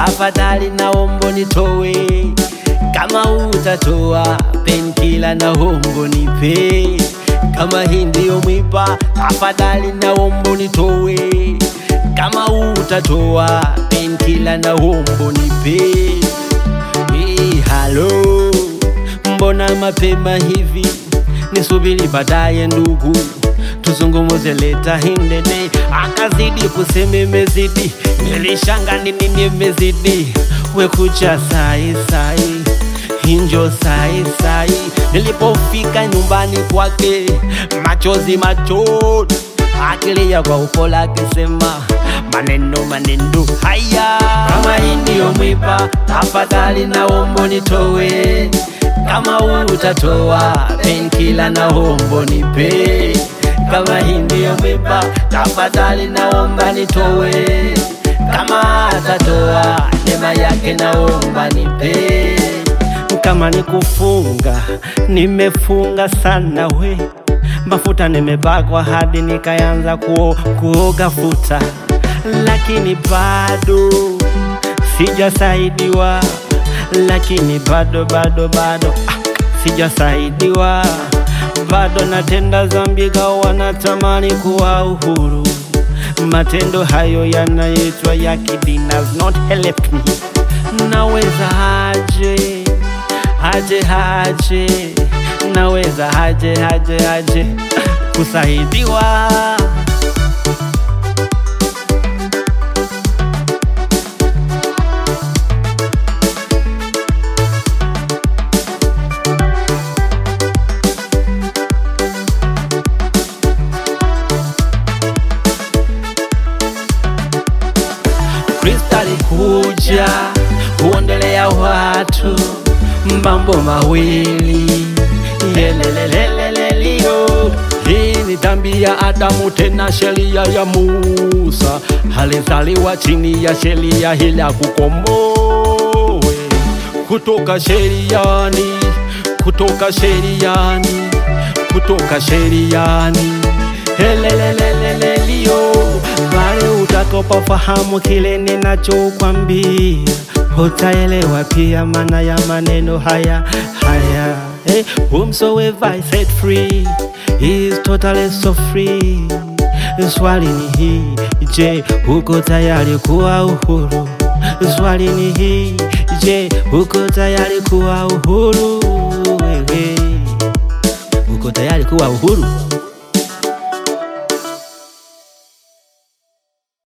tafadhali naomba nitowe. Kama utatoa penkila naomba nipe. Kama hii ndiyo mwiba, tafadhali naomba nitowe. Kama utatoa penkila naomba nipe. Hey, halo, mbona mapema hivi? Nisubiri baadaye ndugu, tuzungumuze leta hindede. Akazidi kusema imezidi, nilishanga nini nimezidi. Wekucha sai sai, hinjo sai sai. Nilipofika nyumbani kwake, machozi machozi, akilia kwa upole akisema maneno maneno haya. Kama hii ndiyo mwiba, tafadhali naomba nitowe. Kama utatoa penkila naomba nipe. Kama hii ndiyo mwiba, tafadhali naomba nitowe. Kama atatoa neema yake naomba nipe. Kama ni kufunga, nimefunga sana we mafuta nimepakwa hadi nikaanza kuo, kuoga futa, lakini bado sijasaidiwa, lakini bado bado bado ah, sijasaidiwa, bado natenda dhambi, gawa natamani kuwa uhuru. Matendo hayo yanaitwa ya kidini has not helped me. Naweza aje aje aje, naweza aje aje aje kusaidiwa. Kristo alikuja kuondelea watu mambo mawili yelelelelelelio. Hii ni dhambi ya Adamu, tena sheria ya Musa. Alizaliwa chini ya sheria ili akukomboe kutoka sheriani, kutoka sheriani, kutoka sheriani helelelelelelio. Pale utakapofahamu kile ninachokwambia, utaelewa pia maana ya maneno haya haya. Hey, whomsoever I set free is totally so free. Swali ni hii, je, uko tayari kuwa uhuru? Swali ni hii, je, uko tayari kuwa uhuru? Wewe uko tayari kuwa uhuru?